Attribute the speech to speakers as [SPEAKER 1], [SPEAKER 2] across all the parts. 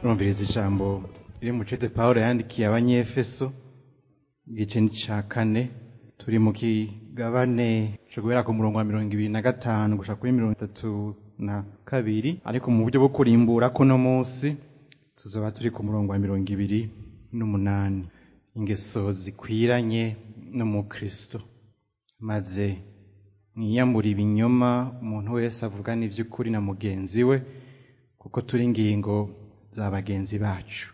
[SPEAKER 1] turumviriza ijambo riri mu cete pawulo yandikiye abanyefeso igice ca kane turi mu kigabane co guhera ku murongo wa mirongo ibiri na gatanu gushika kuri mirongo itatu na kabiri ariko mu buryo bwo kurimbura kuno munsi tuzoba turi ku murongo wa mirongo ibiri n'umunani ingeso zikwiranye n'umukristo maze mwiyambura ibinyoma umuntu wese avugana ivy'ukuri na mugenzi we kuko turi ingingo za bagenzi bacu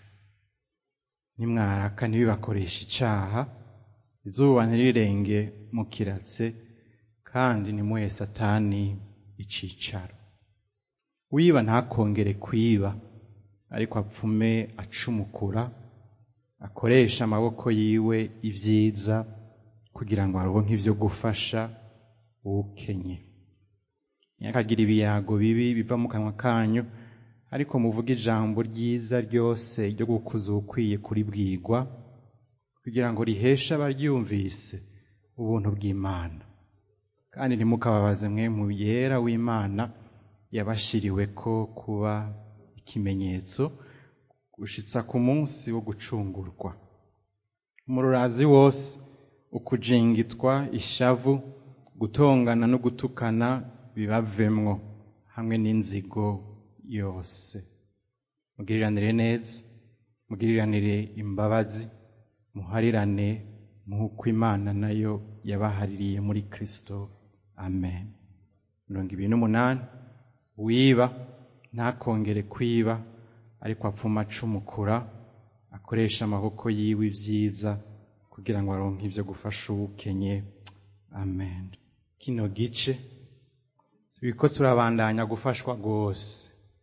[SPEAKER 1] nimwaraka ntibibakoresha icaha izuba ntirirenge mukiratse kandi ntimuhe satani icicaro wiba ntakongere kwiba ariko apfume acumukura akoresha amaboko yiwe ivyiza kugira ngo aronke ivyo gufasha uwukenye ntihakagire ibiyago bibi biva mu kanwa kanyu ariko muvuge ijambo ryiza ryose ryo gukuza uwukwiye kuribwirwa kugira ngo riheshe abaryumvise ubuntu bw'imana kandi ntimukababaze mwe mu yera w'imana yabashiriweko kuba ikimenyetso gushitsa ku munsi wo gucungurwa umururazi wose ukujingitwa ishavu gutongana no gutukana bibavemwo hamwe n'inzigo yose mugiriranire neza mugiriranire imbabazi muharirane nk'uko imana nayo yabahaririye muri kristo amen mirongo ibiri n'umunani wiba ntakongere kwiba ariko apfuma acumukura akoresha amaboko yiwe ivyiza kugira ngo aronke ivyo gufasha uwukenye amen kino gice turiko turabandanya gufashwa rwose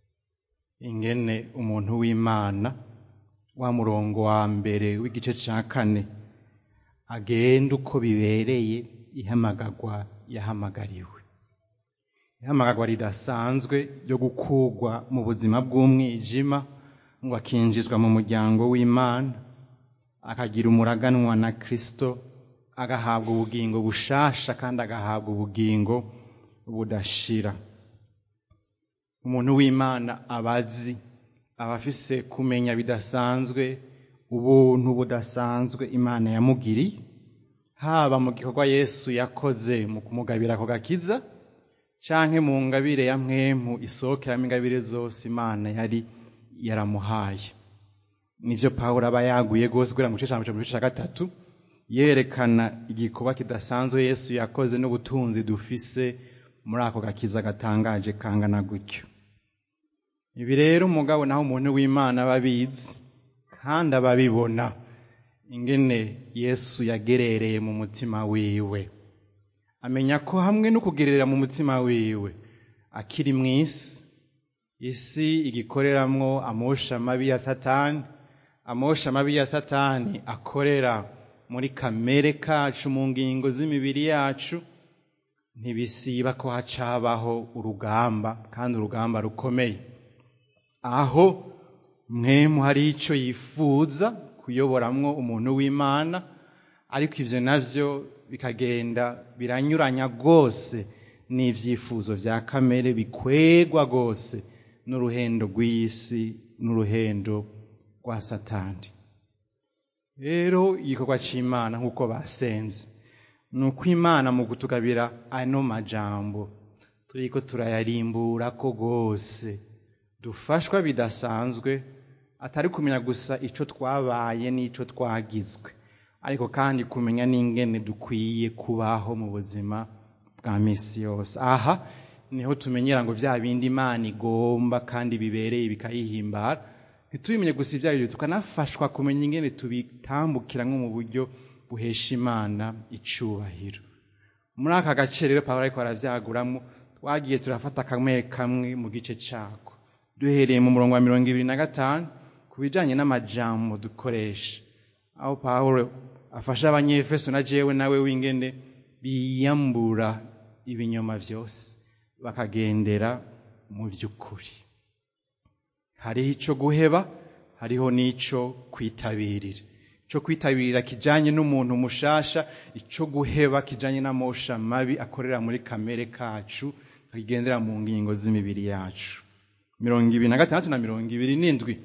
[SPEAKER 1] ingene umuntu w'imana wa murongo wa mbere w'igice ca kane agenda uko bibereye ihamagarwa yahamagariwe ihamagarwa ridasanzwe ryo gukurwa mu buzima bw'umwijima ngo akinjizwa mu muryango w'imana akagira umuraganwa na kristo agahabwa ubugingo bushasha kandi agahabwa ubugingo budashira umuntu w'imana abazi aba afise kumenya bidasanzwe ubuntu budasanzwe imana yamugiriye haba mu gikorwa yesu yakoze mu kumugabira ako gakiza canke mu ngabire ya mwemu isohokeramo ingabire zose imana yari yaramuhaye nivyo pawulo aba yaguye rwose kugira ngo igice ca mbere ca gatatu yerekana igikorwa kidasanzwe yesu yakoze n'ubutunzi dufise muri ako gakiza gatangaje kangana gutyo ibi rero umugabo naho umuntu w'imana aba abizi kandi aba abibona ingene yesu yagerereye mu mutima wiwe amenya ko hamwe no kugerera mu mutima wiwe akiri mu isi isi igikoreramwo amosha mabi ya satani amosha mabi ya satani akorera muri kamere kacu mu ngingo z'imibiri yacu ntibisiba ko hacabaho urugamba kandi urugamba rukomeye aho mwemu hari ico yifuza kuyoboramwo umuntu w'imana ariko ivyo navyo bikagenda biranyuranya rwose n'ivyifuzo vya kamere bikwegwa rwose n'uruhendo rw'isi n'uruhendo rwa satani rero igikorwa c'imana nk'uko basenze ni uko imana mu kutugabira ano majambo turiko turayarimbura ko rwose dufashwa bidasanzwe atari kumenya gusa ico twabaye n'ico twagizwe ariko kandi kumenya n'ingene dukwiye kubaho mu buzima bwa misi yose aha niho tumenyera ngo vya bindi imana igomba kandi bibereye bikayihimbara ntitubimenye gusa ivyo arivyo tukanafashwa kumenya ingene tubitambukiramwo mu buryo buhesha imana icubahiro muri aka gace rero pawulo ariko aravyaguramwo twagiye turafata kamwe kamwe mu gice cako duhereye mu murongo wa mirongo ibiri na gatanu ku bijanye n'amajambo dukoresha aho pawulo afasha abanyefeso na jewe nawe w'ingene biyambura ibinyoma vyose bakagendera mu vy'ukuri hariho ico guheba hariho n'ico kwitabirira ico kwitabirira kijanye n'umuntu mushasha ico guheba kijanye n'amosha mabi akorera muri kamere kacu akigendera mu ngingo z'imibiri yacu mirongo ibiri na gatandatu na mirongo ibiri n'indwi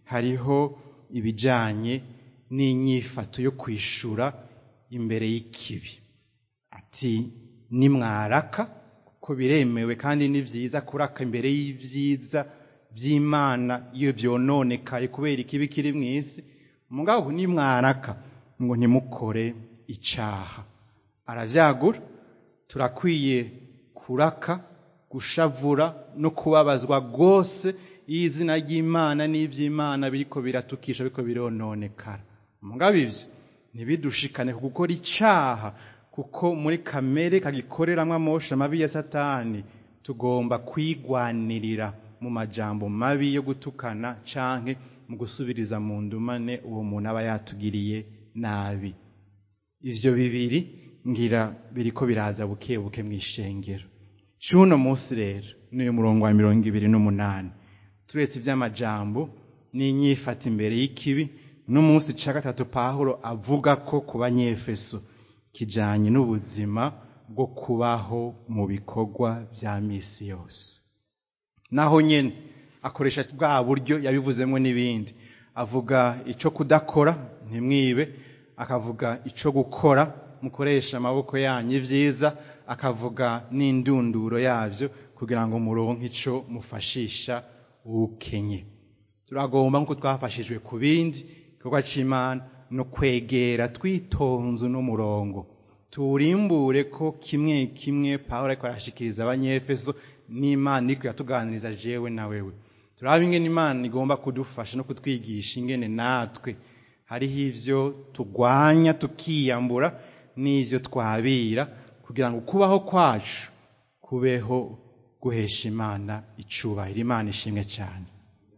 [SPEAKER 1] hariho ibijanye n'inyifato yo kwishura imbere y'ikibi ati nimwaraka kuko biremewe kandi ni vyiza kuraka imbere y'ivyiza vy'imana iyo vyononekaye kubera ikibi kiri mw'isi mugabo nimwaraka ngo ntimukore icaha aravyagura turakwiye kuraka gushavura no kubabazwa rwose iyo izina ry'imana n'ivy'imana biriko biratukisha biriko birononekara mugabo ivyo ntibidushikane ku gukora icaha kuko muri kamere kagikoreramwo amosha mabi ya satani tugomba kwigwanirira mu majambo mabi yo gutukana canke mu gusubiriza mu ndumane uwo muntu aba yatugiriye nabi ivyo bibiri ngira biriko biraza buke buke mw'ishengero c'uno munsi rero n'uyu murongo wa mirongo ibiri n'umunani turetse ivy'amajambo n'inyifata imbere y'ikibi n'umunsi ca gatatu pawulo avuga ko ku banyefeso kijanye n'ubuzima bwo kubaho mu bikorwa vya misi yose naho nyene akoresha bwa buryo yabivuzemwo n'ibindi avuga ico kudakora ntimwibe akavuga ico gukora mukoresha amaboko yanyu ivyiza akavuga n'indunduro yavyo kugira ngo muronke ico mufashisha ukenye turagomba nk'uko twafashijwe ku bindi igikorwa c'imana no kwegera twitonze uno murongo tuwurimbure ko kimwe kimwe pawulo ariko arashikiriza abanyefeso n'imana iriko iratuganiriza jewe na wewe turaba ingene imana igomba kudufasha no kutwigisha ingene natwe hariho ivyo tugwanya tukiyambura n'ivyo twabira kugira ngo kubaho kwacu kubeho guhesha imana icubahiro imana ishimwe cyane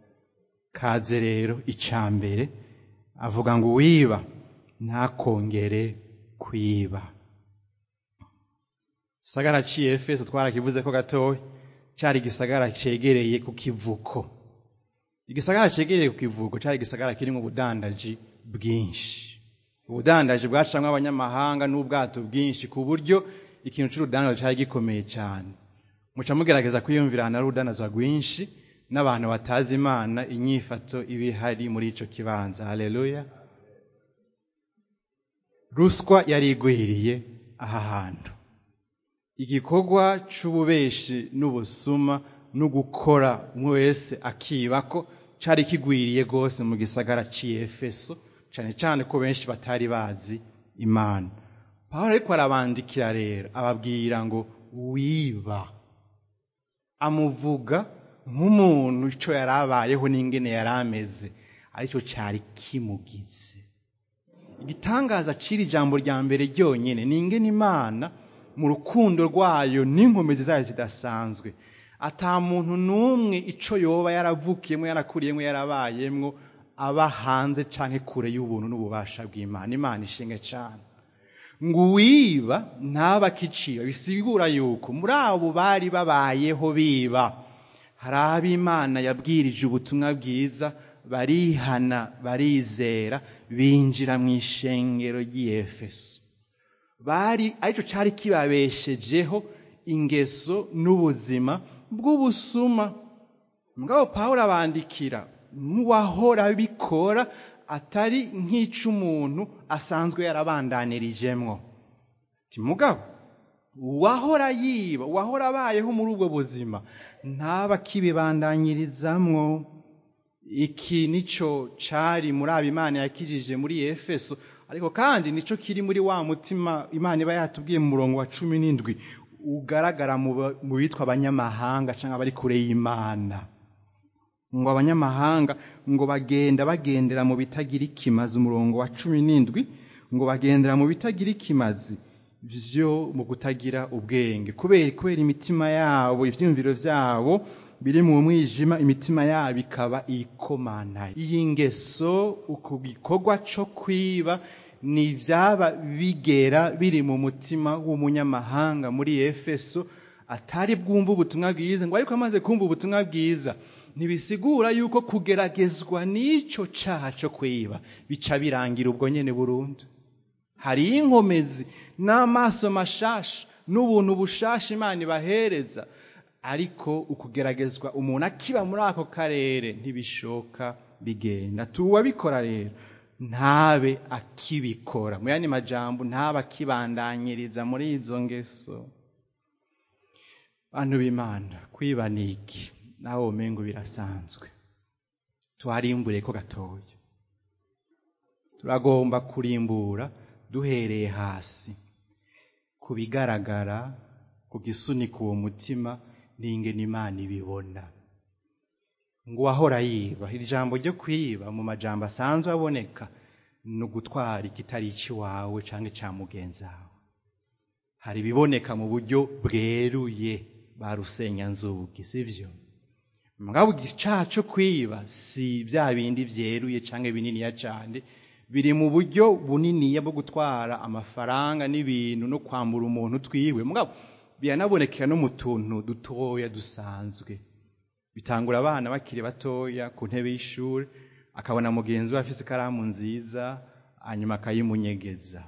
[SPEAKER 1] kaze rero ica mbere avuga ngo uwiba ntakongere kwiba gisagara ciye efeso twarakivuze ko gatoya cari igisagara cegereye ku kivuko igisagara cegereye ku kivuko cari igisagara kirimwo ubudandaji bwinshi ubudandaji bwacamwo abanyamahanga n'ubwato bwinshi ku buryo ikintu c'urudandazo cari gikomeye cane muca mugerageza kwiyumvirana ari urudandazwa rwinshi n'abantu batazi imana inyifato iba ihari muri ico kibanza haleluya ruswa yari igwiriye aha hantu igikorwa c'ububeshi n'ubusuma no gukora umwe wese akibako cari kigwiriye rwose mu gisagara c'Efeso cane cane ko benshi batari bazi imana pawulo ariko arabandikira rero ababwira ngo wiba amuvuga nk'umuntu ico yari abayeho n'ingene yari ameze aricyo cari kimugize igitangaza c'iri jambo rya mbere ryonyene ni ingene imana mu rukundo rwayo n'inkomezi zayo zidasanzwe ata muntu n'umwe ico yoba yaravukiyemwo yarakuriyemwo yarabayemwo aba hanze canke kure y'ubuntu n'ububasha bw'imana imana ishinge cane ngo uwiba ntaba akiciwe bisigura yuko muri abo bari babayeho biba hari abo imana yabwirije ubutumwa bwiza barihana barizera binjira mu ishengero ry'iyefeso bari aricyo cyari kibabeshejeho ingeso n'ubuzima bw'ubusuma mugabo pawulo abandikira nk'uwahora abikora atari nk'ic'umuntu asanzwe yarabandanirijemwo ati mugabo uwahora yiba uwahora abayeho muri ubwo buzima ntaba akibibandanyirizamwo iki nico cari muri abo imana yakijije muri efeso ariko kandi nico kiri muri wa mutima imana iba yatubwiye mu murongo wa cumi n'indwi ugaragara mu bitwa abanyamahanga cyangwa abari kure y'imana ngo abanyamahanga ngo bagenda bagendera mu bitagira ikimazi umurongo wa cumi n'indwi ngo bagendera mu bitagira ikimazi vyo mu kutagira ubwenge kubera kubera imitima yabo ivyumviro vyabo biri mu mwijima imitima yabo ikaba ikomanaye iyi ngeso uku gikorwa co kwiba ni ivyaba bigera biri mu mutima w'umunyamahanga muri efeso atari bwumva ubutumwa bwiza ngo ariko amaze kumva ubutumwa bwiza ntibisigura yuko kugeragezwa n'ico caha co kwiba bica birangira ubwo nyene burundu hariyo inkomezi n'amaso mashasha n'ubuntu bushasha imana ibahereza ariko ukugeragezwa umuntu akiba muri ako karere ntibishoka bigenda tuwabikora rero ntabe akibikora mu yandi majambo ntabe akibandanyiriza muri izo ngeso bantu b'imana kwiba ni iki nawe umengo birasanzwe tuharimbure ko gatoya turagomba kurimbura duhereye hasi ku bigaragara ku gisunika uwo mutima n'ingene imana ibibona ngo uwahora yiba iri jambo ryo kwiba mu majambo asanzwe aboneka ni ugutwara ikitari icy'iwawe cyangwa icya mugenzi wawe hari ibiboneka mu buryo bweruye ba rusenyanzugi si byo mugabo icyaha cyo kwiba si bya bindi byeruye cyangwa bininiya cyane biri mu buryo buniniya bwo gutwara amafaranga n'ibintu no kwambura umuntu twiwe mugabo biranabonekera no mu tuntu dutoya dusanzwe bitangura abana bakiri batoya ku ntebe y'ishuri akabona mugenzi we afite ikaramu nziza hanyuma akayimunyegeza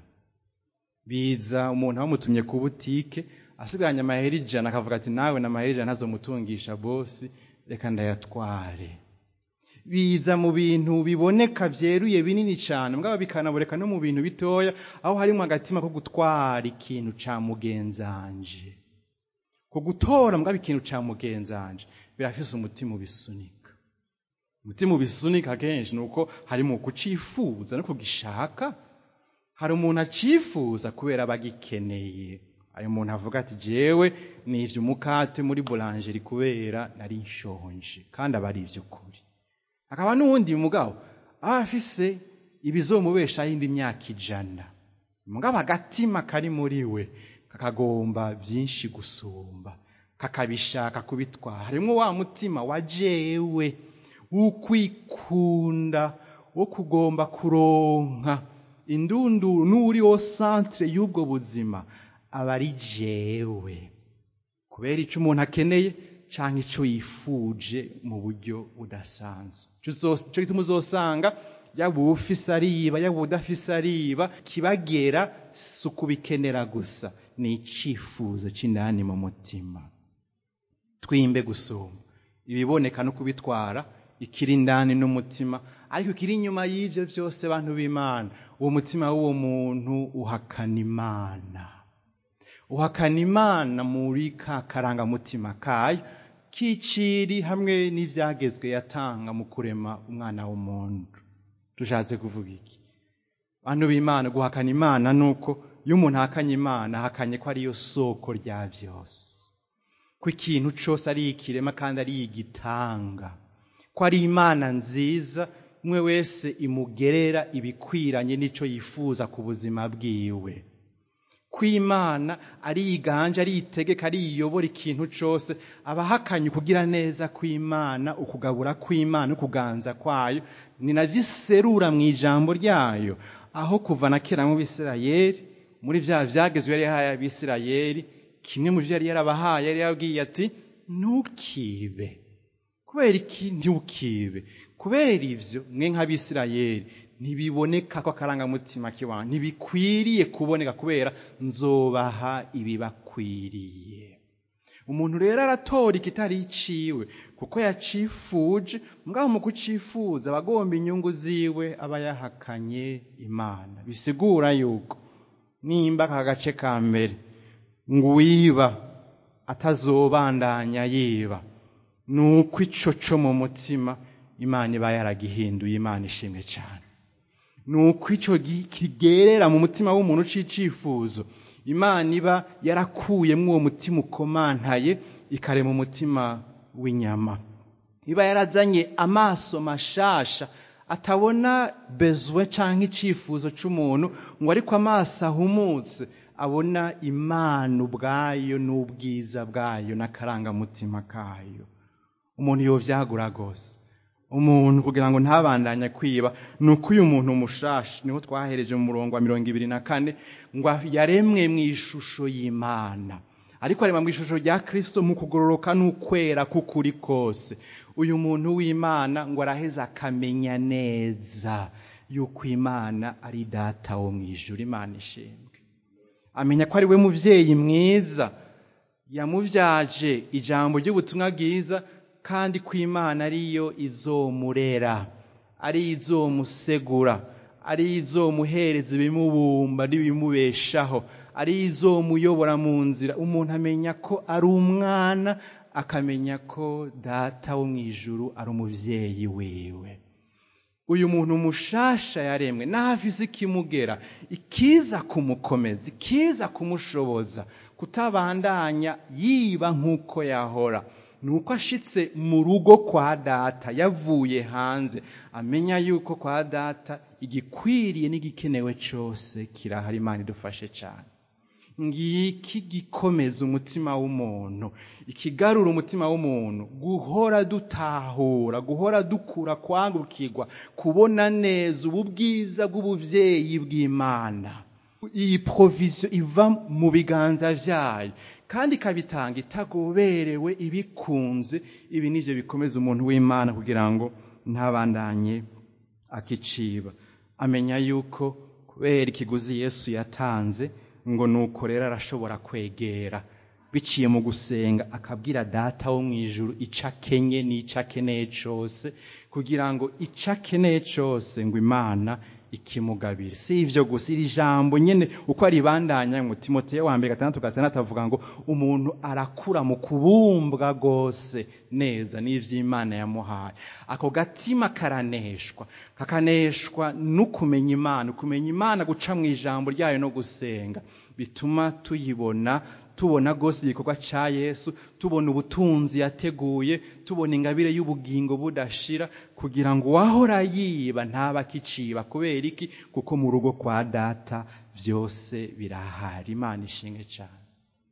[SPEAKER 1] biza umuntu abamutumye ku butike asigaranye amahera ijana akavuga ati nawe na amahera ijana ntazomutungisha bosi reka ndayatware biza mu bintu biboneka byeruye binini cyane mbwa bikanaboneka no mu bintu bitoya aho harimo agatima ko gutwara ikintu cya mugenzanje ku gutora mbwa ikintu cya mugenzanje birafise umutima ubisunika umutima ubisunika kenshi ni uko hari mu kucifuza no kugishaka hari umuntu acifuza kubera aba agikeneye hari umuntu avuga ati jewe nivye umukate muri burangeri kubera nari nshonje kandi aba ari ivy'ukuri hakaba n'uwundi mugabo aba afise ibizomubeshaho indi myaka ijana mugabo agatima kari muri we kakagomba byinshi gusumba kakabishaka kubitwara harimwo wa mutima wa jewe w'ukwikunda wo kugomba kuronka indunduru n'uri wo centre y'ubwo buzima aba ari jewe kubera icyo umuntu akeneye cyangwa icyo yifuje mu buryo budasanzwe icyo gituma uzosanga yaba uwufise ariba yaba udafise ariba kibagera si ukubikenera gusa ni icyifuzo cy'indani mu mutima twimbe gusumba ibiboneka no kubitwara ikiri indani n'umutima ariko ikiri inyuma y'ibyo byose bantu b'imana uwo mutima w'uwo muntu uhakana imana uhakana imana muri ka karangamutima kayo k'iciri hamwe n'ibyagezwe yatanga mu kurema umwana w'umuntu dushatse kuvuga iki bantu b'imana guhakana imana ni uko iyo umuntu ahakanye imana ahakanye ko ariyo soko rya byose ko ikintu cyose ari ikirema kandi ari igitanga ko ari imana nziza umwe wese imugerera ibikwiranye n'icyo yifuza ku buzima bwiwe ko imana ari iganje ari itegeka ari iyobora ikintu cyose abahakanye ukugira neza kw'imana ukugabura kw'imana ukuganza kwayo ni nabyo iserura mu ijambo ryayo aho kuva na kera mu bisirayeri muri bya byagezwe yari yahaye abisirayeri kimwe mu byo yari yarabahaye yari yabwiye ati ntukibe kubera iki ntukibe kubera ibyo mwe nk'abisirayeri ntibiboneka ko akarangamutima kiwanyu ntibikwiriye kuboneka kubera nzobaha ibibakwiriye umuntu rero aratora ikitari iciwe kuko yacifuje mugabo mu kucifuza aba agomba inyungu ziwe aba yahakanye imana bisigura yuko nimba aka gace ka mbere ngo uwiba atazobandanya yiba ni uko ico co mu mutima imana iba yaragihinduye imana ishimwe cyane ni uko icyo kigerera mu mutima w'umuntu c'icifuzo imana iba yarakuyemo uwo mutima ukomantaye ikarema umutima w'inyama iba yarazanye amaso mashasha atabona bezwe cyangwa icifuzo cy'umuntu ngo ariko amaso ahumutse abona imana ubwayo n'ubwiza bwayo n'akarangamutima kayo umuntu yobyagura rwose umuntu kugira ngo ntabandanye kwiba ni uko uyu muntu mushasha niho twahereje mu murongo wa mirongo ibiri na kane ngo yaremwe mu ishusho y'imana ariko arema mu ishusho rya kirisito mu kugororoka n'ukwera k'ukuri kose uyu muntu w'imana ngo araheze akamenya neza yuko imana ari data wo mu ijuru imana ishembwe amenya ko ari we mubyeyi mwiza yamubyaje ijambo ry'ubutumwa bwiza kandi ko imana ariyo izomurera ari izomusegura ari izomuhereza ibimubumba n'ibimubeshaho ari izomuyobora mu nzira umuntu amenya ko ari umwana akamenya ko data wo mu ijuru ari umubyeyi wiwe uyu muntu mushasha yaremwe naho afise ikimugera ikiza kumukomeza ikiza kumushoboza kutabandanya yiba nk'uko yahora ni uko ashitse mu rugo kwa data yavuye hanze amenya yuko kwa data igikwiriye n'igikenewe cyose kirahari imana idufashe cyane ngiki gikomeza umutima w'umuntu ikigarura umutima w'umuntu guhora dutahura guhora dukura kwangukirwa kubona neza ubu bwiza bw'ubuvyeyi bw'imana iyi provisiyo iva mu biganza vyayo kandi ikabitanga itagoberewe ibikunze ibi nivyo bikomeza umuntu w'imana kugira ngo ntabandanye akiciba amenya yuko kubera ikiguzi yesu yatanze ngo nuko rero arashobora kwegera biciye mu gusenga akabwira data wo mu ijuru icyo akenye n'icyo akeneye cyose kugira ngo icyo akeneye cyose ngo imana ikimugabire si ibyo gusa iri jambo nyine uko aribandanya ngo timoteyo wa mbere gatandatu gatandatu avuga ngo umuntu arakura mu kubumbwa rwose neza n'iby'imana yamuhaye ako gatima karaneshwa kakaneshwa n'ukumenya imana ukumenya imana guca mu ijambo ryayo no gusenga bituma tuyibona tubona rwose igikorwa cya yesu tubona ubutunzi yateguye tubona ingabire y'ubugingo budashira kugira ngo uwahora yiba ntaba akiciba kubera iki kuko mu rugo kwa data byose birahari imana ishinge cyane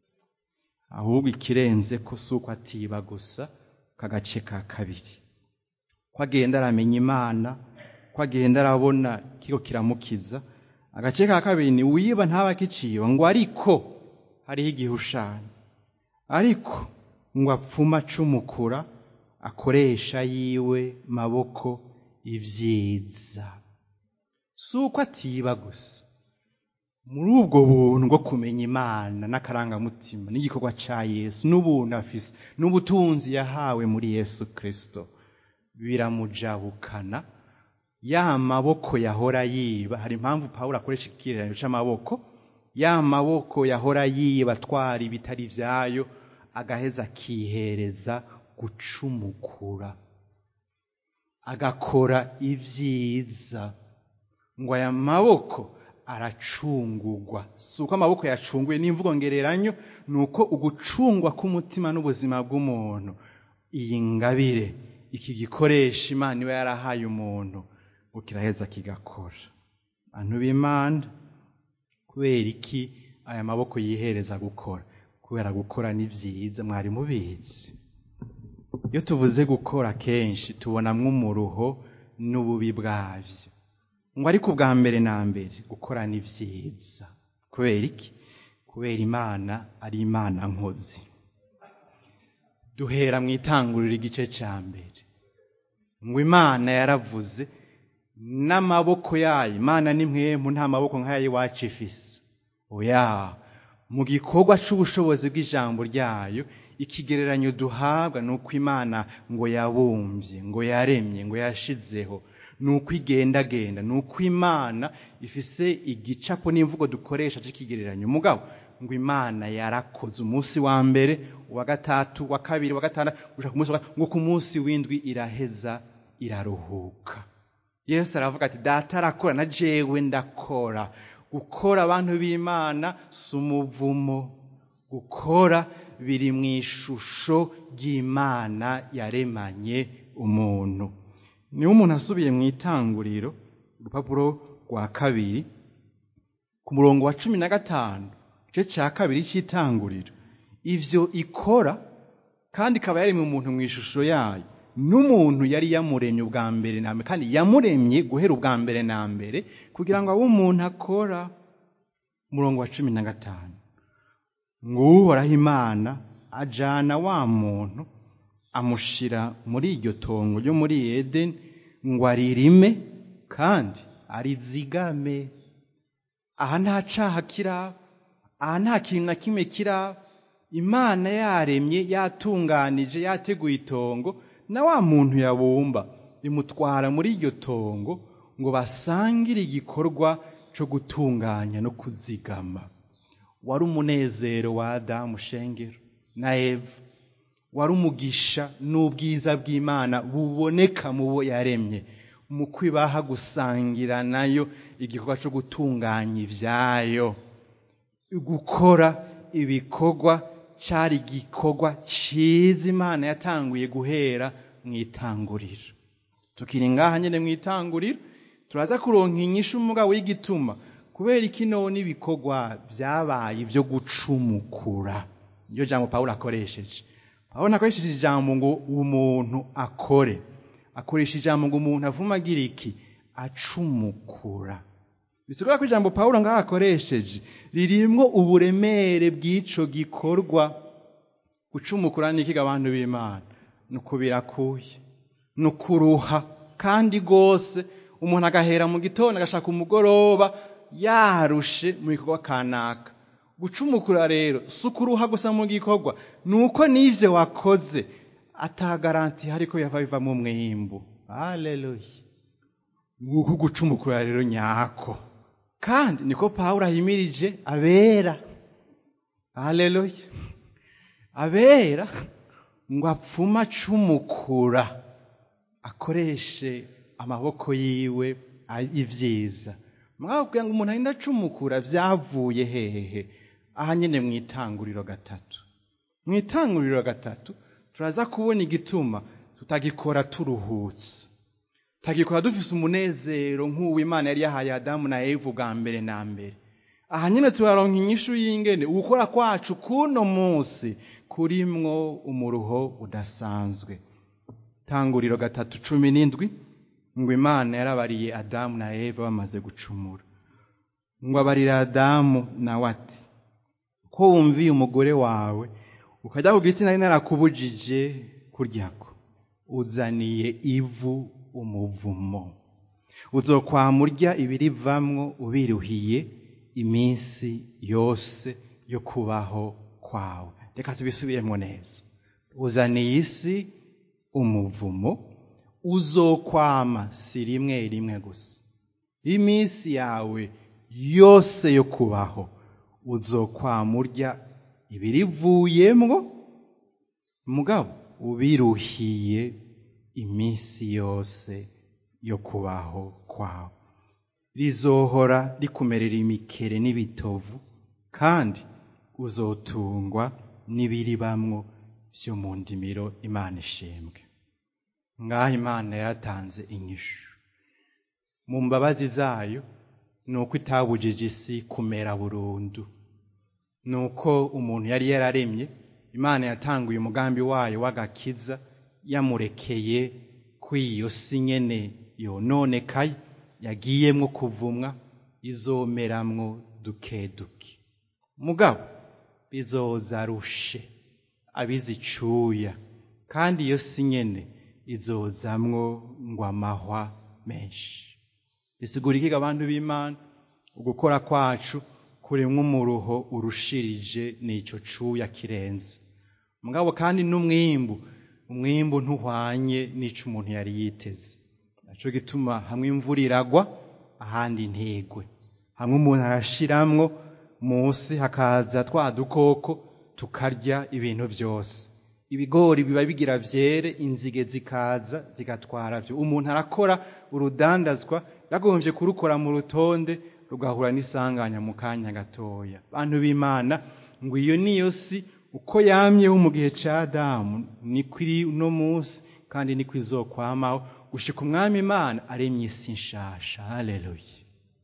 [SPEAKER 1] ahubwo ikirenze ko si uko atiba gusa kagace ka kabiri ko agenda aramenya imana ko agenda arabona kiko kiramukiza agace ka kabiri ni wiba ntaba akiciba ngo ariko hariho igihushanyo ariko ngo apfuma acumukura akoresha yiwe maboko ibyiza si uko atiba gusa muri ubwo buntu bwo kumenya imana n'akarangamutima n'igikorwa cya yesu n'ubuntu afise n'ubutunzi yahawe muri yesu kirisito biramujabukana ya maboko yahora yiba hari impamvu pawulo akoresha ikigereranyo cy'amaboko ya maboko yahora yiba atwara ibitari byayo agaheza akihereza gucumukura agakora ibyiza ngo aya maboko aracungugwa si uko amaboko yacunguye n'imvugo ngereranyo ni uko ugucungwa k'umutima n'ubuzima bw'umuntu iyi ngabire iki gikoresha imana iba yarahaye umuntu ngo kiraheza kigakora abantu b'imana kubera iki aya maboko yihereza gukora kubera gukora ni byiza mwari mubizi iyo tuvuze gukora kenshi tubonamwo umuruho n'ububi bwabyo ngo ariko ubwa mbere na mbere gukora ni byiza kubera iki kubera imana ari imana nkozi duhera mu itanguriro igice cya mbere ngo imana yaravuze n'amaboko yayo imana ni mwemu nta maboko nk'ayo iwacu ifise oya mu gikorwa cy'ubushobozi bw'ijambo ryayo ikigereranyo duhabwa ni uko imana ngo yabumbye ngo yaremye ngo yashizeho ni uko igendagenda ni uko imana ifise igicapo n'imvugo dukoresha cy'ikigereranyo mugabo ngo imana yarakoze umunsi wa mbere uwa gatatu wa kabiri wa gatandatu gushaka ku munsi wa ngo ku munsi w'indwi iraheza iraruhuka yesu aravuga ati data arakora na jewe ndakora gukora abantu b'imana si umuvumo gukora biri mu ishusho ry'imana yaremanye umuntu niba umuntu asubiye mu itanguriro urupapuro rwa kabiri ku murongo wa cumi na gatanu igice cya kabiri cy'itanguriro ibyo ikora kandi ikaba yaremye umuntu mu ishusho yayo n'umuntu yari yamuremye ubwa mbere na mbere kandi yamuremye guhera ubwa mbere na mbere kugira ngo abe umuntu akora umurongo wa cumi na gatanu ngo uhoraho imana ajyana wa muntu amushyira muri iryo tongo ryo muri edeni ngo aririme kandi arizigame aha nta caha kiraba aha nta kintu na kimwe kiraba imana yaremye yatunganije yateguye itongo na wa muntu yabumba imutwara muri iryo tongo ngo basangire igikorwa cyo gutunganya no kuzigama wari umunezero wa adamu shengero na eva wari umugisha n'ubwiza bw'imana buboneka mu bo yaremye mu kwibaha gusangira nayo igikorwa cyo gutunganya ibyayo gukora ibikorwa cyari igikorwa cyiza imana yatanguye guhera mu itanguriro tukiri ngaha nyine mu itanguriro turaza kuronka inyishu umugabo w'igituma kubera ikino n'ibikorwa byabaye byo gucumukura niyo jambo pawulo akoresheje pawulo akoresheje ijambo ngo umuntu akore akoresha ijambo ngo umuntu avuma agira iki acumukura bisigura ko ijambo pawulo ngaho akoresheje ririmwo uburemere bw'ico gikorwa gucumukura n'ikiga abantu b'imana ni uko birakuye ni ukuruha kandi rwose umuntu agahera mu gitondo agashaka umugoroba yarushe mu gikorwa kanaka gucumukura rero si ukuruha gusa mu gikorwa ni uko n'ibyo wakoze atagaranti hari ko yava bivamo umwimbu haleluya nguko gucumukura rero nyako kandi niko pawulo ahimirije abera haleluya abera ngo apfume acumukura akoreshe amaboko yiwe ibyiza mwabwira ngo umuntu agenda acumukura byavuye hehe aha nyine mu itanguriro gatatu mu itanguriro gatatu turaza kubona igituma tutagikora turuhutse tutagikora dufise umunezero nk'uwo imana yari yahaye adamu na eva bwa mbere na mbere aha nyine turaronka inyishu y'ingene ugukora kwacu kuno munsi kurimwo umuruho udasanzwe tanguriro gatatu cumi n'indwi ngo imana yarabariye adamu na eva bamaze gucumura ngo abarira adamu nawe ati ko wumviye umugore wawe ukajya ku giti nari narakubujije kuryako uzaniye ivu umuvumo uzokwamurya ibirivamwo ubiruhiye iminsi yose yo kubaho kwawe reka tubisubiremo neza uzaniye isi umuvumo uzokwama si rimwe rimwe gusa iminsi yawe yose yo kubaho uzokwama urya ibirivuyemwo mugabo ubiruhiye iminsi yose yo kubaho kwawe rizohora rikumerera imikere n'ibitovu kandi uzotungwa n'ibiribamwo byo mu ndimiro imana ishembwe ngaho imana yatanze inyishu mu mbabazi zayo ni uko itabujije isi kumera burundu ni uko umuntu yari yararemye imana yatanguye umugambi wayo w'agakiza yamurekeye ko iyo si nyene yononekaye yagiyemwo kuvumwa izomeramwo duke duke mugabo bizoza rushe abizicuya kandi iyo si nyene izozamwo ngo amahwa menshi bisigura ikiga abantu b'imana ugukora kwacu kurimwo umuruho urushirije n'ico cuya kirenze mugabo kandi n'umwimbu umwimbu ntuhwanye n'ico umuntu yari yiteze naco gituma hamwe imvura iragwa ahandi ntigwe hamwe umuntu arashiramwo munsi hakaza twa dukoko tukarya ibintu byose ibigori biba bigira vyere inzige zikaza zigatwara vyo umuntu arakora urudandazwa yagombye kurukora mu rutonde rugahura n'isanganya mu kanya gatoya bantu b'imana ngo iyo niyo si uko yamyeho mu gihe ca adamu niko iri uno munsi kandi niko izokwamaho gushika umwami imana aremye isi nshasha haleluya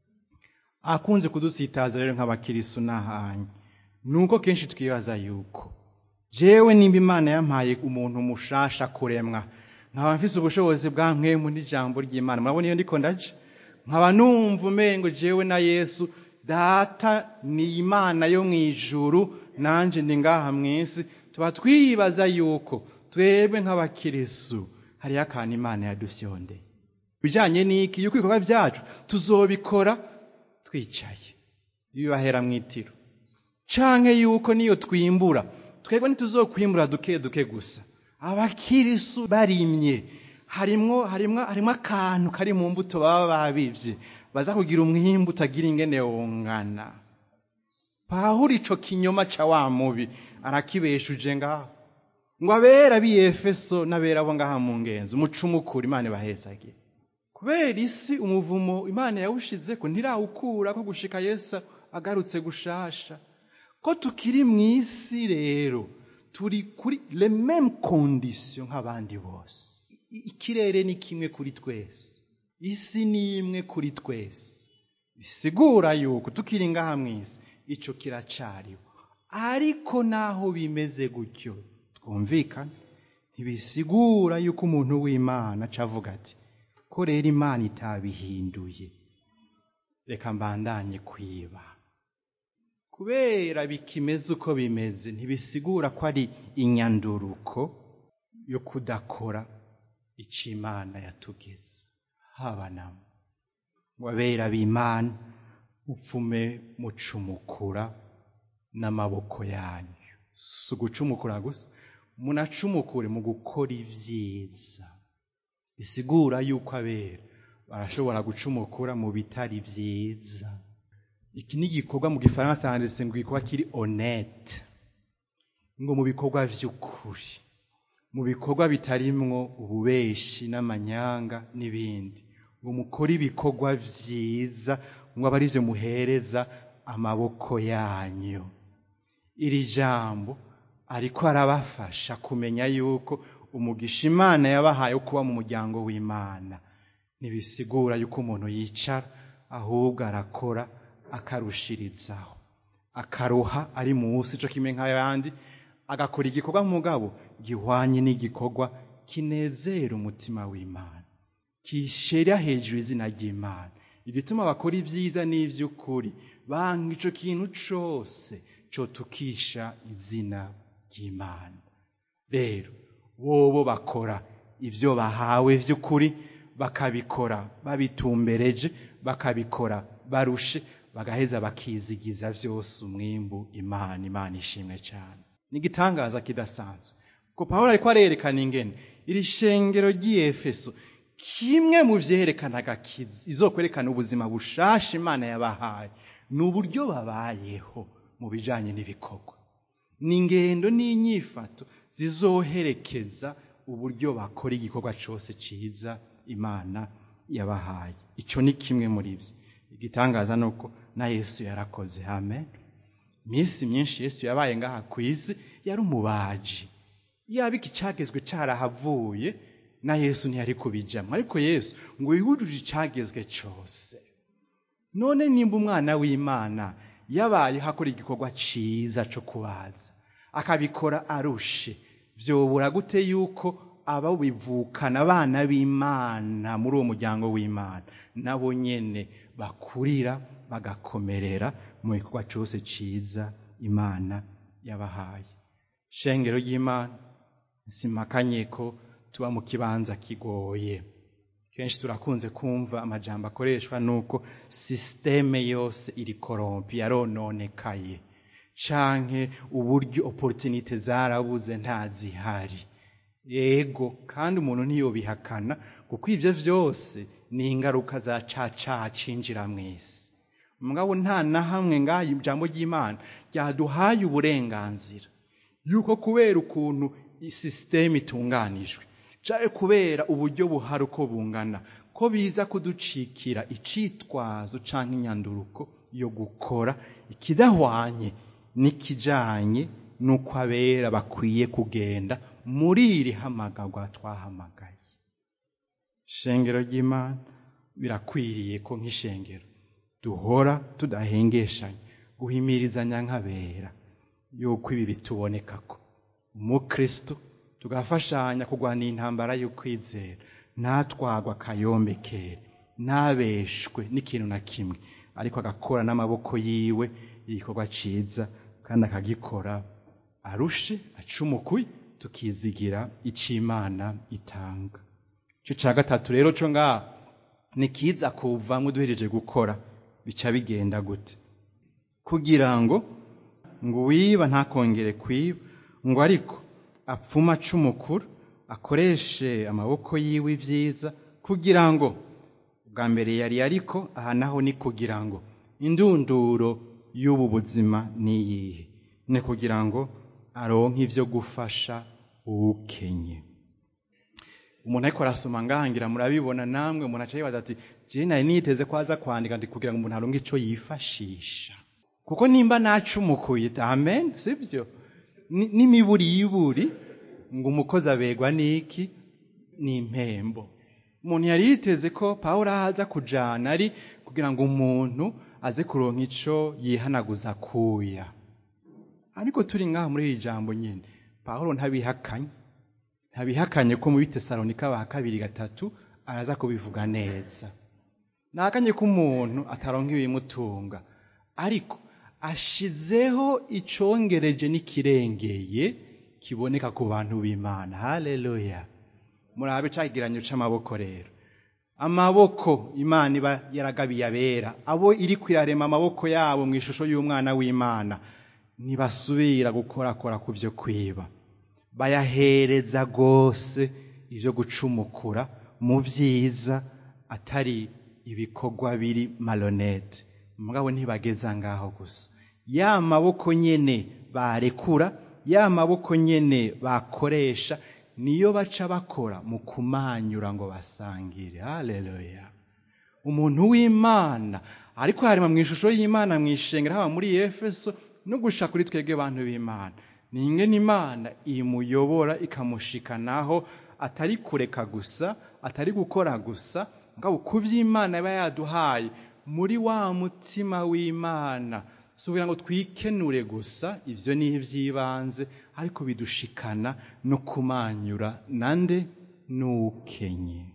[SPEAKER 1] akunze kudutsitaza rero nk'abakirisu n'ahanye nuko kenshi twibaza yuko jewe nimba imana yampaye umuntu mushasha kuremwa nkaba mfise ubushobozi bwa mwemu n'ijambo ry'imana murabona iyo ndiko ndaje nkaba numva umengo jewe na yesu data ni imana yo mu ijuru nanje ndi ngaha mw'isi tuba twibaza yuko twebwe nk'abakirisu hariyo akantu imana yadufyondeye bijanye n'iki yuko ibikorwa vyacu tuzobikora twicaye bibahera mw'itiro canke yuko niyo twimbura twebwe ntituzokwimbura duke duke gusa abakirisu barimye harimwo harimwo harimwo akantu kari mu mbuto baba babivye baza kugira umwimbu utagira ingene wongana pawulo ico kinyoma ca wa mubi arakibeshuje ngaho ngo abera b'i efeso n'abera bo ngaha mu ngenzi umucumukura imana ibahezagire kubera isi umuvumo imana yawushizeko ntirawukura ko gushika yesu agarutse gushasha ko tukiri mu isi rero turi kuri le meme condition nk'abandi bose I- ikirere ni kimwe kuri twese isi ni imwe kuri twese bisigura yuko tukiri ngaha mu isi ico kiracariho ariko naho bimeze gutyo twumvikane ntibisigura yuko umuntu w'imana acavuga ati ko rero imana itabihinduye reka mbandanye kwiba kubera bikimeze uko bimeze ntibisigura ko ari inyanduruko yo kudakora ico imana yatugeze haba namo wabera b'imana upfume mucumukura n'amaboko yanyu si ugucumukura gusa munacumukure mu gukora ibyiza bisigura yuko abera barashobora gucumukura mu bitari byiza iki ni igikorwa mu gifaransa handitse ngo igikorwa kiri honete ngo mu bikorwa vy'ukuri mu bikorwa bitarimwo ububeshi n'amanyanga n'ibindi ngo mukore ibikorwa vyiza ngo abe arivyo muhereza amaboko yanyu iri jambo ariko arabafasha kumenya yuko umugisha imana yabahaye wo kuba mu muryango w'imana ntibisigura yuko umuntu yicara ahubwo arakora akarushirizaho akaruha ari munsi ico kimwe nk'ayandi agakora igikorwa mugabo gihwanye n'igikorwa kinezera umutima w'imana kishera hejuru izina ry'imana igituma bakora ibyiza n'ivy'ukuri banga ico kintu cose cotukisha izina ry'imana rero bobo bakora ivyo bahawe vy'ukuri bakabikora babitumbereje bakabikora barushe bagaheza bakizigiza vyose umwimbu imana imana ishimwe cyane ni igitangaza kidasanzwe ko pawulo ariko arerekana ingene iri shengero ry'iyefeso kimwe mu vyerekanaga kiz- izokwerekana ubuzima bushasha imana yabahaye ni uburyo babayeho mu bijanye n'ibikorwa ni ingendo n'inyifato zizoherekeza uburyo bakora igikorwa cose ciza imana yabahaye ico ni kimwe muri vyo igitangaza ni uko na yesu yarakoze amen iminsi myinshi yesu yabaye ngaha ku isi yari umubaji yaba iki cagezwe carahavuye na yesu ntiyari kubijamwo ariko yesu ngo yujuje icagezwe cose none nimba umwana w'imana yabaye hakora igikorwa ciza co kubaza akabikora arushe vyobura gute yuko aba bivukana abana b'imana muri uwo muryango w'imana nabo nyene bakurira bagakomerera mu gikorwa cose ciza imana yabahaye shengero ry'imana simakanye ko tuba mu kibanza kigoye kenshi turakunze kumva amajambo akoreshwa nuko sisiteme yose iri korompi yarononekaye canke uburyo opportunite zarabuze ntazihari yego kandi umuntu ntiyobihakana kuko ivyo vyose ni ingaruka za caca cinjira mw'isi mugabo nta na hamwe ngaha ijambo ry'imana ryaduhaye uburenganzira yuko kubera ukuntu isisiteme itunganijwe canke kubera uburyo buhari uko bungana ko biza kuducikira icitwazo canke inyanduruko yo gukora ikidahwanye n'ikijanye n'uko abera bakwiye kugenda muri iri hamagarwa twahamagaye shengero ry'imana birakwiriye ko nk'ishengero duhora tudahengeshanya guhimirizanya nk'abera yuko ibi bitubonekako umukristo tugafashanya kurwanira intambara y'ukwizera ntatwagwa akayombekere ntabeshwe n'ikintu na kimwe ariko agakora n'amaboko yiwe igikorwa ciza kandi akagikora arushe acumukuye tukizigira ico imana itanga ico ca gatatu rero co ngaha ni kiza kuvamwo duhereje gukora bica bigenda gute kugira ngo ngo uwiba ntakongere kwiba ngo ariko apfuma acumukura akoreshe amaboko yiwe ibyiza kugira ngo bwa mbere yari ariko aha naho ni kugira ngo indunduro y'ubu buzima ni iyihe ni kugira ngo aronke ibyo gufasha uwukenye umuntu ariko arasoma ngahangira murabibona namwe umuntu aca yibaza ati jewe nari niteze ko aza kwandika ndi kugira ngo umuntu aronke ico yifashisha kuko nimba nacumukuye amen sibyo n'imiburiburi ngo umukozi abegwa n'iki ni impembo umuntu yari yiteze ko pawulo ahaza kujana ari kugira ngo umuntu aze kuronka ico yihanaguza akuya ariko turi ngaha muri iri jambo nyine pawulo ntabihakanye ntabihakanye ko mu bitesalonika ba kabiri gatatu araza kubivuga neza nahakanye ko umuntu ataronka ibimutunga ariko ashizeho icongereje n'ikirengeye kiboneka ku bantu b'imana haleluya murabe cakigeranyo c'amaboko rero amaboko imana iba yaragabiye abera abo iri kwirarema amaboko yabo mu ishusho y'umwana w'imana ntibasubira gukorakora ku byo kwiba bayahereza rwose ibyo gucumukura mu byiza atari ibikorwa biri malonete mugabo ntibageza ngaho gusa ya maboko nyene barekura ya maboko nyene bakoresha niyo baca bakora mu kumanyura ngo basangire haleluya umuntu w'imana ariko harema mu ishusho y'imana mu ishengero haba muri efeso no gusha kuri twebwe bantu b'imana ni ingene imana imuyobora ikamushikanaho atari kureka gusa atari gukora gusa ngabo ku by'imana iba yaduhaye muri wa mutima w'imana si ukugira ngo twikenure gusa ibyo ni iby'ibanze ariko bidushikana no kumanyura nande n'ukenye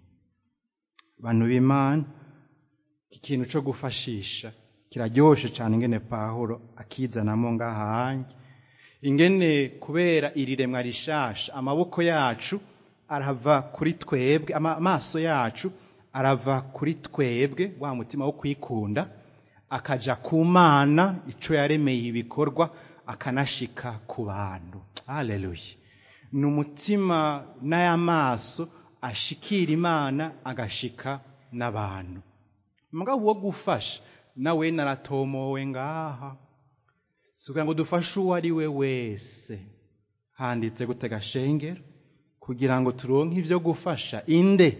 [SPEAKER 1] bantu b'imana iki kintu cyo gufashisha kiraryoshe cyane ingene pahuro akizanamo ngahange ingene kubera iri remwa rishasha amaboko yacu arava kuri twebwe amaso yacu arava kuri twebwe wa mutima wo kwikunda akaja ku mana ico yaremeye ibikorwa akanashika ku bantu haleluya ni umutima n'ay'amaso ashikira imana agashika n'abantu mugabo wo gufasha nawe naratomowe ngaha si kugira ngo dufashe uwo ari we wese handitse gutega shengero kugira ngo turonke ibyo gufasha inde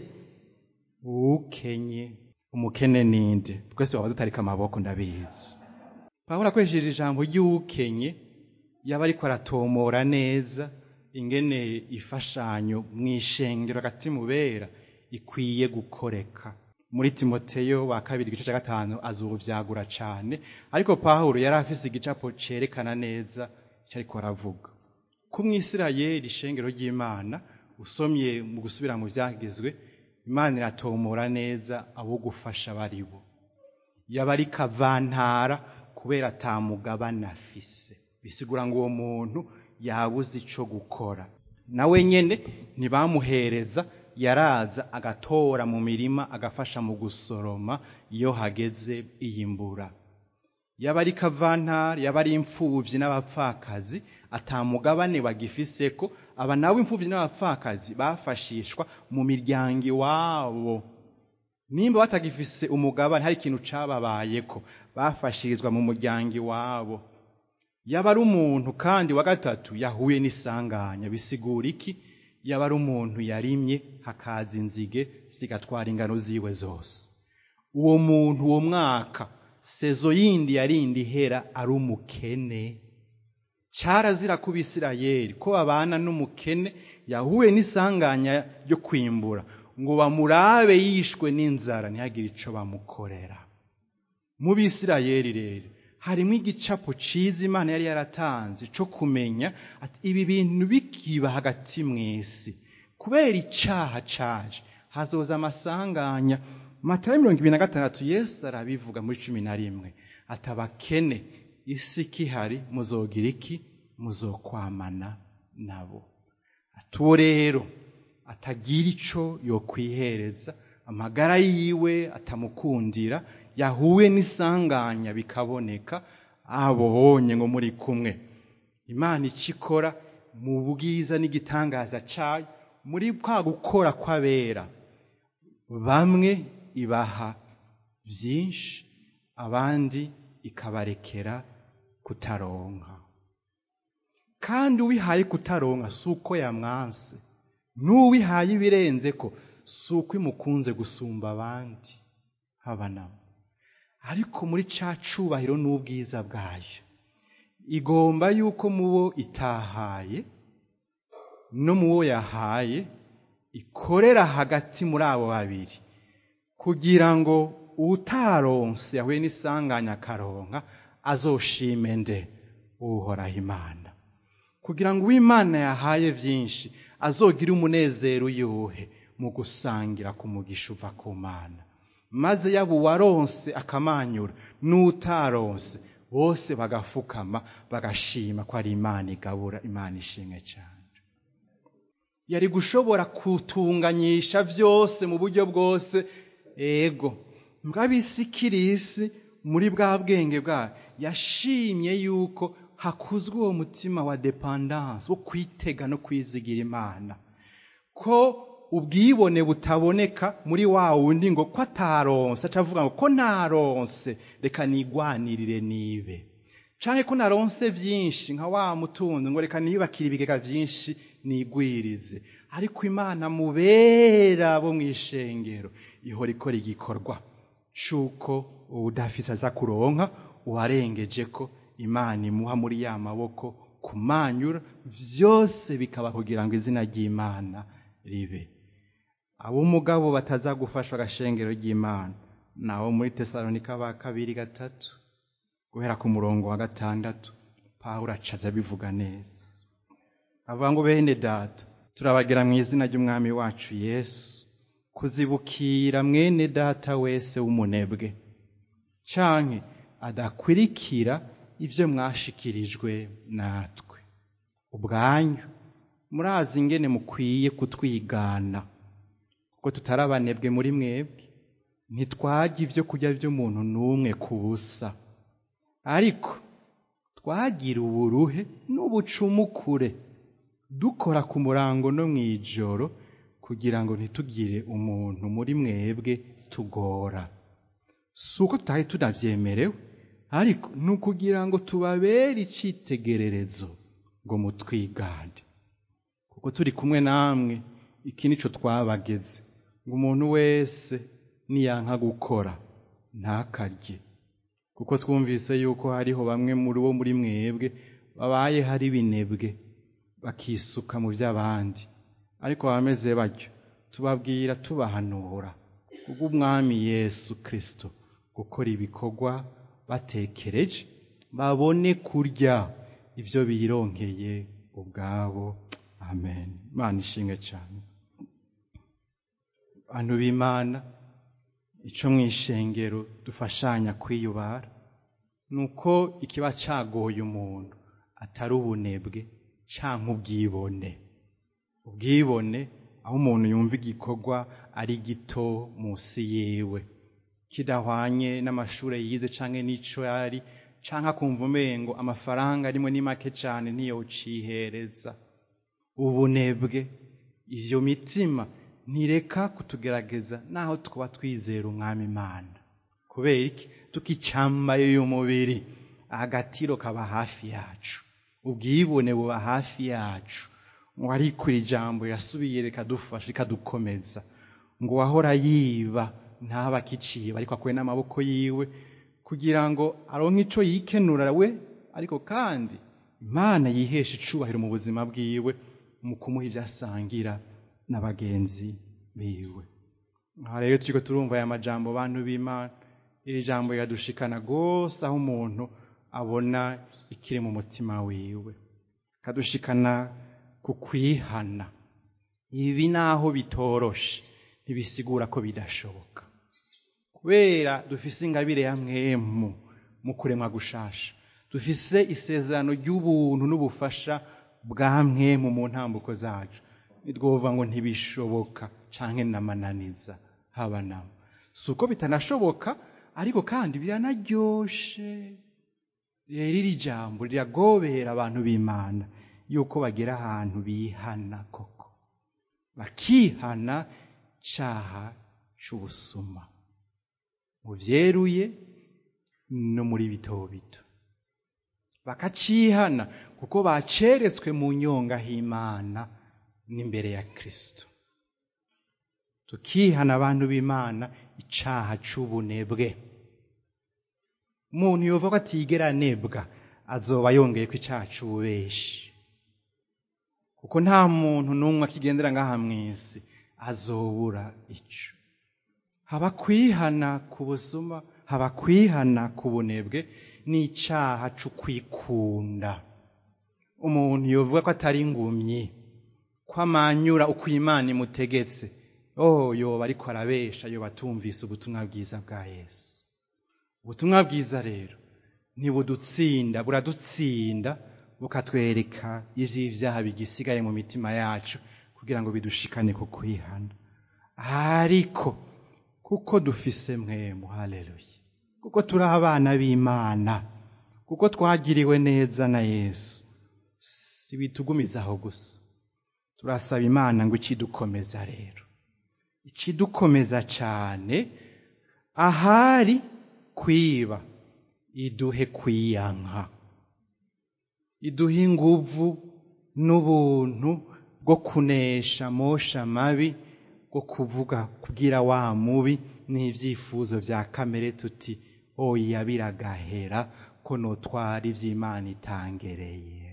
[SPEAKER 1] ukenye umukene ninde twese waba dutarika amaboko ndabizi pawulo akoresheje ijambo ry'ukenye yaba ariko aratomora neza ingene ifashanyo mu ishengero hagati mu bera ikwiye gukoreka muri timoteyo wa kabiri igice cya gatanu azubyagura cyane ariko pawulo yari afise igicapo cyerekana neza icyo ariko aravuga ku mwisirayeli ishengero ry'imana usomye mu gusubira mu byagizwe imana iratomora neza abo gufasha bari bo yaba ari kavantara kubera atamugabane afise bisigura ngo uwo muntu yabuze icyo gukora nawe nyine ntibamuhereza yaraza agatora mu mirima agafasha mu gusoroma iyo hageze iyimbura yaba ari kavantara yaba ari imfubyi n'abapfakazi atamugabane bagifise ko aba nabo imfubyi n'abapfakazi bafashishwa mu miryango iwabo nimba batagifise umugabane hari ikintu cababaye ko bafashirizwa mu muryango iwabo yaba ari umuntu kandi wa gatatu yahuye n'isanganya bisigura iki yaba ari umuntu yarimye hakaza inzige zigatwara ingano ziwe zose uwo muntu uwo mwaka sezo yindi yarindi ihera ari umukene carazira ku bisirayeli ko babana n'umukene yahuye n'isanganya ryo kwimbura ngo bamurabe yishwe n'inzara ntihagire ico bamukorera mu bisirayeli rero harimo igicapo ciza imana yari yaratanze co kumenya ati ibi bintu bikiba hagati mw'isi kubera icaha caje hazoza amasanganya matayo mirongo ibiri na gatandatu yesu arabivuga muri cumi na rimwe ati abakene isi kihari muzogira iki muzokwamana nabo ati uwo rero atagira ico yokwihereza amagara yiwe atamukundira yahuye n'isanganya bikaboneka abonye ngo muri kumwe imana icyo ikora mu bwiza n'igitangaza cayo muri kwa gukora kw'abera bamwe ibaha byinshi abandi ikabarekera kutaronka kandi uwihaye kutaronka si uko yamwanse n'uwihaye ibirenze ko si uko imukunze gusumba abandi haba nabo ariko muri ca cubahiro n'ubwiza bwayo igomba yuko mu bo itahaye no mu wo yahaye ikorera hagati muri abo babiri kugira ngo utaronse yahuye n'isanganya akaronka azoshime nde uhoraho imana kugira ngo uw'imana yahaye byinshi azogire umunezero uyuhe mu gusangira ku mugisha uva ku mana maze yaba uwaronse akamanyura n'utaronse bose bagafukama bagashima ko ari imana igabura imana ishimwe cyane yari gushobora kutunganyisha byose mu buryo bwose ego mbwabisi kirisi muri bwa bwenge bwayo yashimye yuko hakuzwe uwo mutima wa depandanse wo kwitega no kwizigira imana ko ubwibone butaboneka muri wa wundi ngo ko ataronse acavuga ngo ko ntaronse reka nigwanirire nibe canke ko naronse byinshi nka wa mutunzi ngo reka niyubakire ibigega byinshi nigwirize ariko imana mubera bo mu ishengero ihora ikora igikorwa c'uko uwudafise aza kuronka uwarengeje ko imana imuha muri ya maboko kumanyura byose bikaba kugira ngo izina ry'imana ribe ab'umugabo bataza gufashwa agashengero ry'imana naho muri tesalonika ba kabiri gatatu guhera ku murongo wa gatandatu pawulo acaza abivuga neza avuga ngo bene data turabagira mu izina ry'umwami wacu yesu kuzibukira mwene data wese w'umunebwe canke adakwirikira ibyo mwashikirijwe natwe ubwanyu murazi ingene mukwiye kutwigana kuko tutari abanebwe muri mwebwe ntitwajya ibyo kurya by'umuntu n'umwe ku busa ariko twagira uburuhe n'ubucumukure dukora ku murango no mu ijoro kugira ngo ntitugire umuntu muri mwebwe tugora si uko tutari tunabyemerewe ariko ni ukugira ngo tubabere icyitegererezo ngo mutwigane kuko turi kumwe namwe iki nicyo twabageze ngo umuntu wese niyanka gukora ntakarye kuko twumvise yuko hariho bamwe muri bo muri mwebwe babaye hari binebwe bakisuka mu by'abandi ariko abameze batyo tubabwira tubahanura kubw'umwami yesu kirisito gukora ibikorwa batekereje babone kurya ibyo bironkeye ubwabo amen imana ishimwe cyane bantu b'imana icyo mu ishengero dufashanya kwiyubara ni uko ikiba cagoye umuntu atari ubunebwe cyangwa ubwibone ubwibone aho umuntu yumva igikorwa ari gito munsi yiwe kidahwanye n'amashuri yize cyangwa n'icyo yari cyangwa akumva umengo amafaranga arimo ni make cyane niyo ucihereza ubunebwe iyo mitima ntireka kutugerageza naho twaba twizera umwami imana kubera iki tukicambaye uyu mubiri agatiro kaba hafi yacu ubwibone buba hafi yacu ngo ariko iri jambo yasubiye rikadufasha rikadukomeza ngo uwahora yiba ntaba akiciba ariko akuye n'amaboko yiwe kugira ngo aronke icyo yikenura we ariko kandi imana yihesha icubahiro mu buzima bwiwe mu kumuha ibyo asangira na bagenzi biwe aha rero turiko turumva aya majambo bantu b'imana iri jambo riradushikana rwose aho umuntu abona ikiri mu mutima wiwe kadushikana ku kwihana ibi naho bitoroshe ntibisigura ko bidashoboka kubera dufise ingabire ya mwemu mu kuremwa gushasha dufise isezerano ry'ubuntu n'ubufasha bwa mwemu mu ntambuko zacu nitwovuga ngo ntibishoboka canke namananiza haba namo si uko bitanashoboka ariko kandi biranaryoshe rero iri jambo riragobera abantu b'imana yuko bagera ahantu bihana koko bakihana caha c'ubusuma mu vyeruye no muri bito bito bakacihana kuko baceretswe mu nyonga h'imana n'imbere ya kristo tukihana abantu b'imana icaha c'ubunebwe umuntu yova ko atigera anebwa azoba yongeye ko icaha c'ububeshi kuko nta muntu n'umwe akigendera ngaha mw'isi azobura ico haba kwihana ku busuma haba kwihana ku bunebwe n'icaha c'ukwikunda umuntu yovuga ko atari ingumyi ko amanyura uko imana imutegetse oh yoba ariko arabesha yoba atumvise ubutumwa bwiza bwa yesu ubutumwa bwiza rero ntibudutsinda buradutsinda bukatwereka ivy'ivyaha bigisigaye mu mitima yacu kugira ngo bidushikane ku kwihana ariko kuko dufise mwemu haleluya kuko turi abana b'imana kuko twagiriwe neza na yesu si bitugumizaho gusa turasaba imana ngo ikidukomeza rero ikidukomeza cane ahari kwiba iduhe kwiyanka iduhe inguvu n'ubuntu bwo kunesha mosha mabi bwo kuvuga kugira wa mubi n'ivyifuzo vya kamere tuti oya biragahera ko notwara ivy'imana itangereye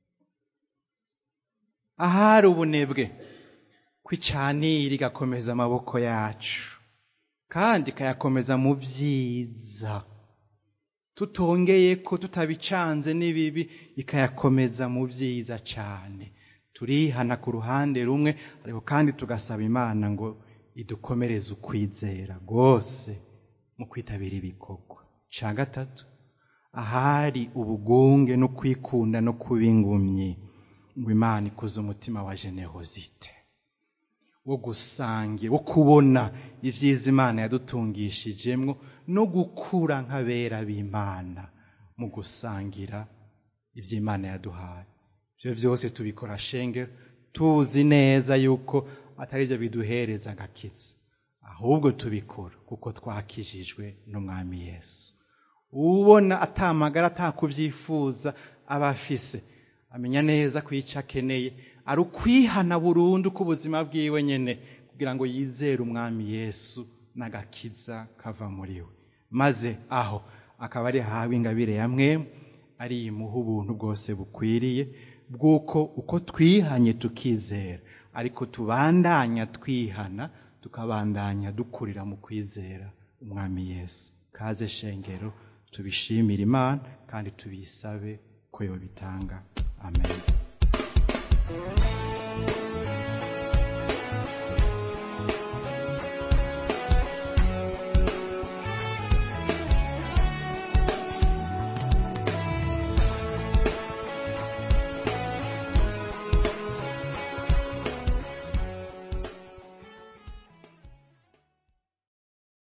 [SPEAKER 1] ahari ubunebwe kwicanira igakomeza amaboko yacu kandi ikayakomeza mu vyiza tutongeye ko tutabicanze n'ibibi ikayakomeza mu vyiza cane turihana ku ruhande rumwe ariko kandi tugasaba imana ngo idukomereze ukwizera rwose mu kwitabira ibikorwa ca gatatu ahari ubugunge no kwikunda no kuba ingumyi ngo imana ikuze umutima wa generosite wo gusangira wo kubona ivyiza imana yadutungishijemwo no gukura nk'abera b'imana mu gusangira ivy'imana yaduhaye ivyo vyose tubikora shengero tuzi neza yuko atari vyo biduhereza agakiza ahubwo tubikora kuko twakijijwe n'umwami yesu ubona atamagara atakuvyifuza aba afise amenya neza ko ico akeneye ari ukwihana burundu k'ubuzima bwiwe nyene kugira ngo yizere umwami yesu n'agakiza kava muri we maze aho akaba ari hawe ingabire ya mwemu ari imuha ubuntu bwose bukwiriye bw'uko uko twihanye tukizera ariko tubandanya twihana tukabandanya dukurira mu kwizera umwami yesu kaze shengero tubishimire imana kandi tubisabe ko yobitanga amen